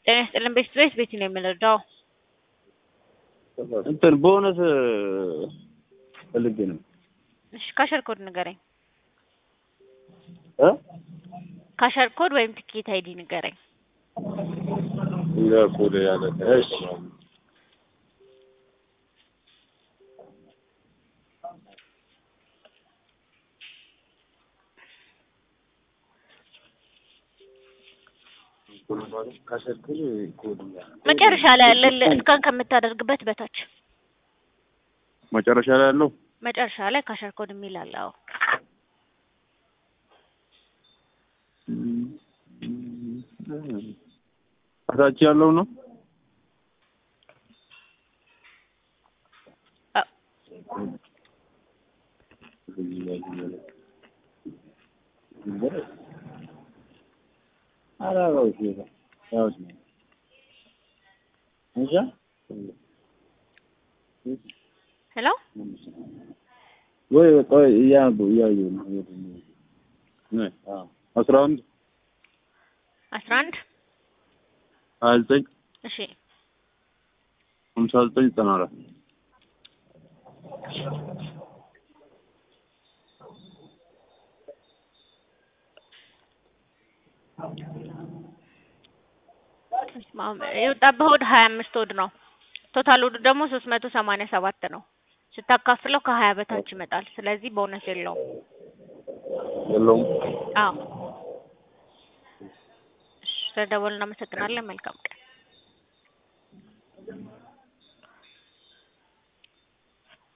ጤና ይስጥልን ቤት ቤት ነው የምንረዳው። እንትን በእውነት ፈልጌ ነው እሺ ካሸር ኮድ ንገረኝ። እ ካሸር ኮድ ወይም ትኬት አይዲ ንገረኝ። ለኮድ ያለ እሺ ካሸርክል ኮድ መጨረሻ ላይ ያለ እስካን ከምታደርግበት በታች መጨረሻ ላይ ያለው መጨረሻ ላይ ካሸር ኮድ የሚል አለ። አዎ እታች ያለው ነው። አ- ሄሎ ወይ ቆይ እያሉ እያዩ ነው አስራ አንድ አስራ አንድ ሀያ ዘጠኝ እሺ ሀምሳ ዘጠኝ ዘጠና አራት የወጣብህ ወድ ሀያ አምስት ወድ ነው። ቶታል ወዱ ደግሞ ሶስት መቶ ሰማንያ ሰባት ነው። ስታካፍለው ከሀያ በታች ይመጣል። ስለዚህ ቦነስ የለውም። የለውም። አዎ እሺ፣ ስለደወልን እናመሰግናለን። መልካም ቀን